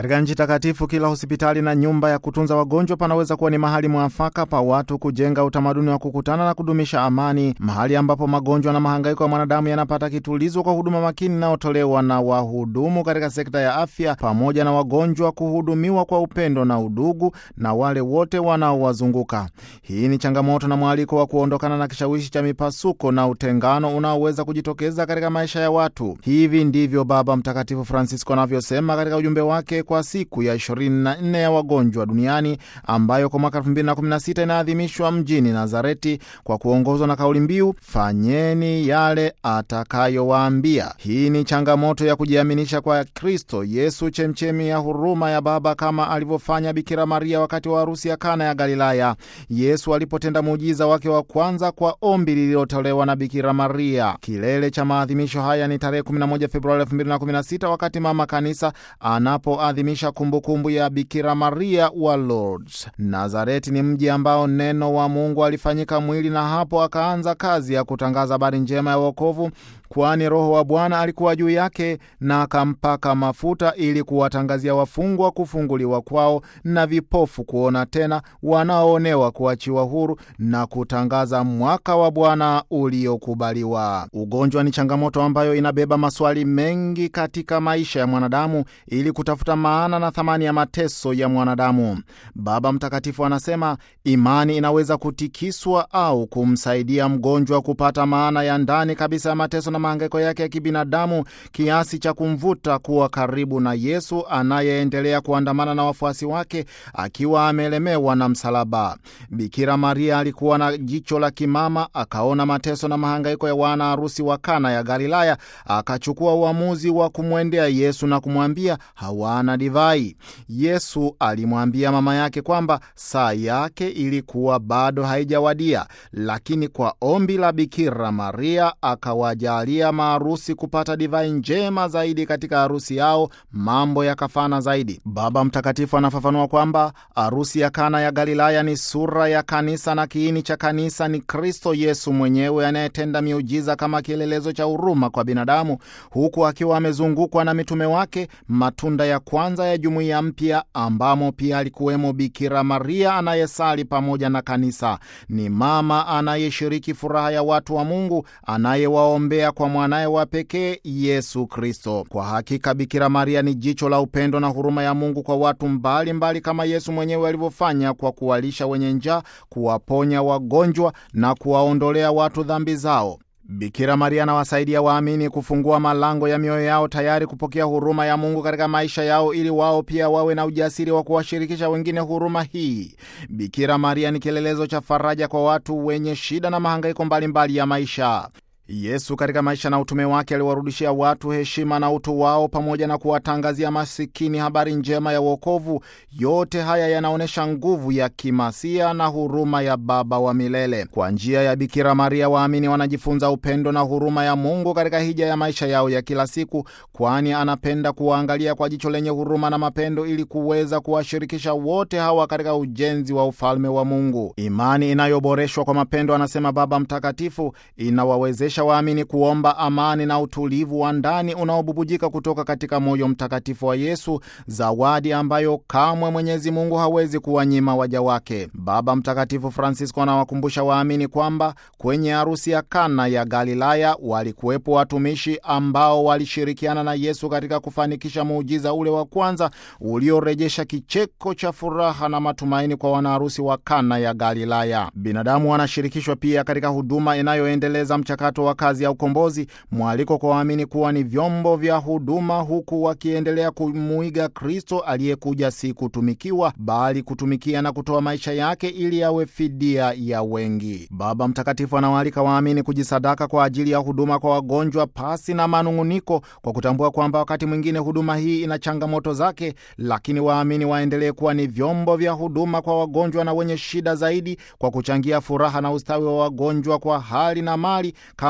Katika nchi takatifu, kila hospitali na nyumba ya kutunza wagonjwa panaweza kuwa ni mahali mwafaka pa watu kujenga utamaduni wa kukutana na kudumisha amani, mahali ambapo magonjwa na mahangaiko ya mwanadamu yanapata kitulizo kwa huduma makini inayotolewa na wahudumu katika sekta ya afya, pamoja na wagonjwa kuhudumiwa kwa upendo na udugu na wale wote wanaowazunguka. Hii ni changamoto na mwaliko wa kuondokana na kishawishi cha mipasuko na utengano unaoweza kujitokeza katika maisha ya watu. Hivi ndivyo Baba Mtakatifu Francisco anavyosema katika ujumbe wake kwa siku ya 24 ya wagonjwa duniani ambayo kwa mwaka 2016 inaadhimishwa mjini Nazareti kwa kuongozwa na kauli mbiu fanyeni yale atakayowaambia. Hii ni changamoto ya kujiaminisha kwa Kristo Yesu, chemchemi ya huruma ya Baba, kama alivyofanya Bikira Maria wakati wa harusi ya Kana ya Galilaya. Yesu alipotenda muujiza wake wa kwanza kwa ombi lililotolewa na Bikira Maria. Kilele cha maadhimisho haya ni tarehe 11 Februari 2016 wakati Mama Kanisa anapoadhimisha kumbukumbu ya Bikira Maria wa Lourdes. Nazareti ni mji ambao neno wa Mungu alifanyika mwili na hapo akaanza kazi ya kutangaza habari njema ya wokovu kwani Roho wa Bwana alikuwa juu yake na akampaka mafuta ili kuwatangazia wafungwa kufunguliwa kwao na vipofu kuona tena, wanaoonewa kuachiwa huru na kutangaza mwaka wa Bwana uliokubaliwa. Ugonjwa ni changamoto ambayo inabeba maswali mengi katika maisha ya mwanadamu ili kutafuta maana na thamani ya mateso ya mwanadamu. Baba Mtakatifu anasema imani inaweza kutikiswa au kumsaidia mgonjwa kupata maana ya ndani kabisa ya mateso na mahangaiko yake ya kibinadamu kiasi cha kumvuta kuwa karibu na Yesu anayeendelea kuandamana na wafuasi wake akiwa amelemewa na msalaba. Bikira Maria alikuwa na jicho la kimama, akaona mateso na mahangaiko ya wana harusi wa Kana ya Galilaya, akachukua uamuzi wa kumwendea Yesu na kumwambia hawana divai. Yesu alimwambia mama yake kwamba saa yake ilikuwa bado haijawadia, lakini kwa ombi la Bikira Maria akawajalia maharusi kupata divai njema zaidi katika harusi yao, mambo yakafana zaidi. Baba Mtakatifu anafafanua kwamba harusi ya Kana ya Galilaya ni sura ya kanisa na kiini cha kanisa ni Kristo Yesu mwenyewe anayetenda miujiza kama kielelezo cha huruma kwa binadamu, huku akiwa amezungukwa na mitume wake, matunda ya kwanza ya jumuiya mpya, ambamo pia alikuwemo Bikira Maria anayesali pamoja na kanisa. Ni mama anayeshiriki furaha ya watu wa Mungu, anayewaombea kwa mwanaye wa pekee Yesu Kristo. Kwa hakika Bikira Maria ni jicho la upendo na huruma ya Mungu kwa watu mbalimbali mbali, kama Yesu mwenyewe alivyofanya kwa kuwalisha wenye njaa, kuwaponya wagonjwa na kuwaondolea watu dhambi zao. Bikira Maria anawasaidia waamini kufungua malango ya mioyo yao tayari kupokea huruma ya Mungu katika maisha yao ili wao pia wawe na ujasiri wa kuwashirikisha wengine huruma hii. Bikira Maria ni kielelezo cha faraja kwa watu wenye shida na mahangaiko mbalimbali ya maisha. Yesu katika maisha na utume wake aliwarudishia watu heshima na utu wao pamoja na kuwatangazia masikini habari njema ya wokovu. Yote haya yanaonyesha nguvu ya kimasia na huruma ya Baba wa milele. Kwa njia ya Bikira Maria, waamini wanajifunza upendo na huruma ya Mungu katika hija ya maisha yao ya kila siku, kwani anapenda kuwaangalia kwa jicho lenye huruma na mapendo ili kuweza kuwashirikisha wote hawa katika ujenzi wa ufalme wa Mungu. Imani inayoboreshwa kwa mapendo, anasema Baba Mtakatifu, inawawezesha waamini kuomba amani na utulivu wa ndani unaobubujika kutoka katika moyo mtakatifu wa Yesu, zawadi ambayo kamwe Mwenyezi Mungu hawezi kuwanyima waja wake. Baba Mtakatifu Francisco anawakumbusha waamini kwamba kwenye harusi ya Kana ya Galilaya walikuwepo watumishi ambao walishirikiana na Yesu katika kufanikisha muujiza ule wa kwanza uliorejesha kicheko cha furaha na matumaini kwa wanaharusi wa Kana ya Galilaya. Binadamu wanashirikishwa pia katika huduma inayoendeleza mchakato wa kazi ya ukombozi, mwaliko kwa waamini kuwa ni vyombo vya huduma, huku wakiendelea kumuiga Kristo aliyekuja si kutumikiwa, bali kutumikia na kutoa maisha yake ili yawe fidia ya wengi. Baba Mtakatifu anawaalika waamini kujisadaka kwa ajili ya huduma kwa wagonjwa pasi na manung'uniko, kwa kutambua kwamba wakati mwingine huduma hii ina changamoto zake, lakini waamini waendelee kuwa ni vyombo vya huduma kwa wagonjwa na wenye shida zaidi, kwa kuchangia furaha na ustawi wa wagonjwa kwa hali na mali kama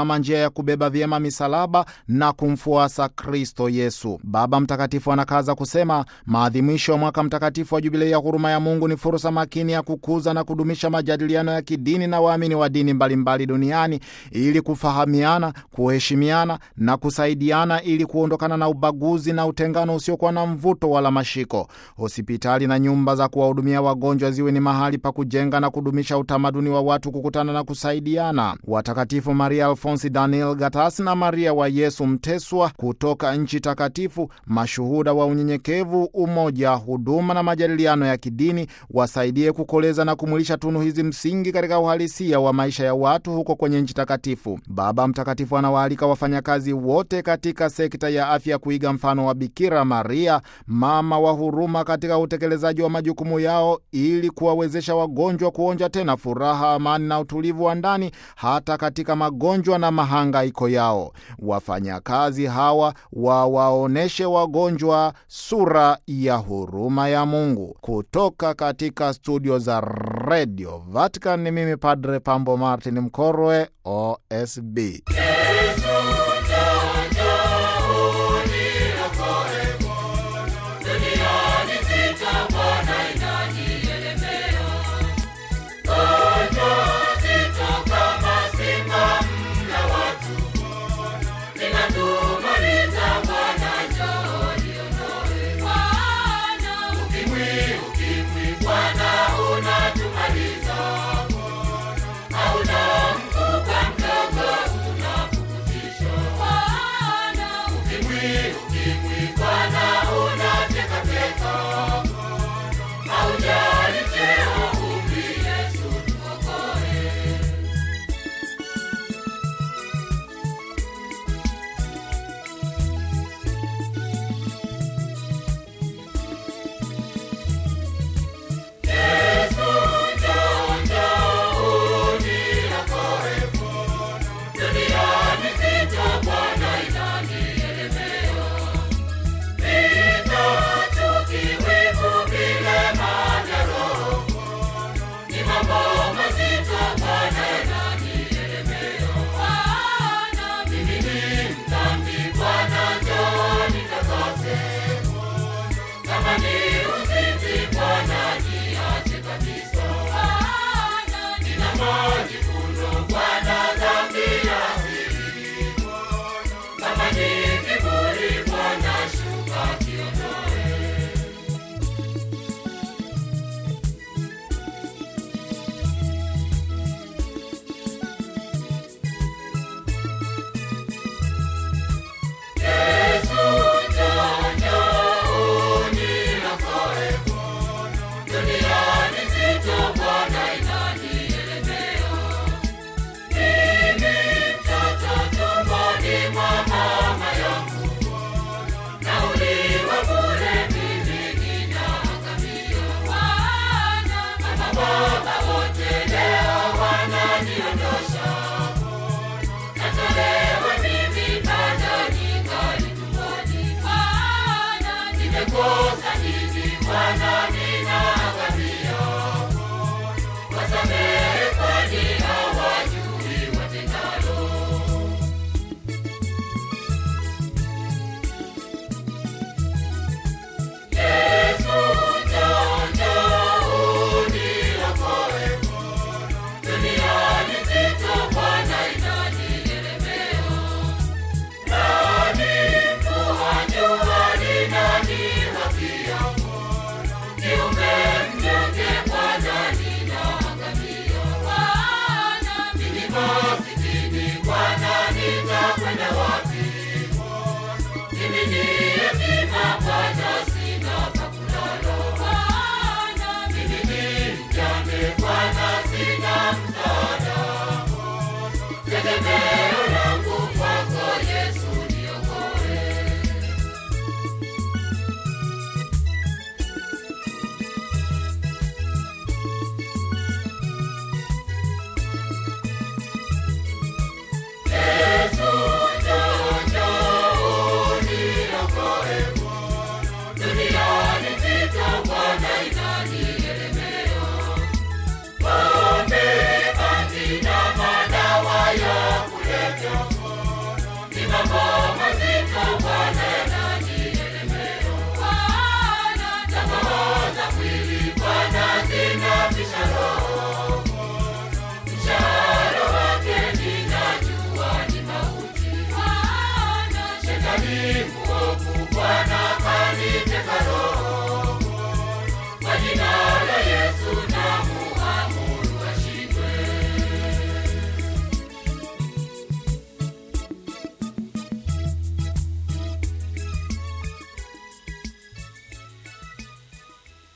kama njia ya kubeba vyema misalaba na kumfuasa Kristo Yesu. Baba Mtakatifu anakaza kusema maadhimisho ya mwaka mtakatifu wa Jubilei ya huruma ya Mungu ni fursa makini ya kukuza na kudumisha majadiliano ya kidini na waamini wa dini mbalimbali duniani ili kufahamiana, kuheshimiana na kusaidiana ili kuondokana na ubaguzi na utengano usiokuwa na mvuto wala mashiko. Hospitali na nyumba za kuwahudumia wagonjwa ziwe ni mahali pa kujenga na kudumisha utamaduni wa watu kukutana na kusaidiana. Watakatifu Maria Alfonsi Daniel Gatas na Maria wa Yesu Mteswa kutoka nchi takatifu, mashuhuda wa unyenyekevu, umoja, huduma na majadiliano ya kidini, wasaidie kukoleza na kumwilisha tunu hizi msingi katika uhalisia wa maisha ya watu huko kwenye nchi takatifu. Baba Mtakatifu anawaalika wafanyakazi wote katika sekta ya afya kuiga mfano wa Bikira Maria, mama wa huruma, katika utekelezaji wa majukumu yao ili kuwawezesha wagonjwa kuonja tena furaha, amani na utulivu wa ndani hata katika magonjwa na mahangaiko yao. Wafanyakazi hawa wawaoneshe wagonjwa sura ya huruma ya Mungu. Kutoka katika studio za Radio Vatican ni mimi Padre Pambo Martin Mkorwe, OSB.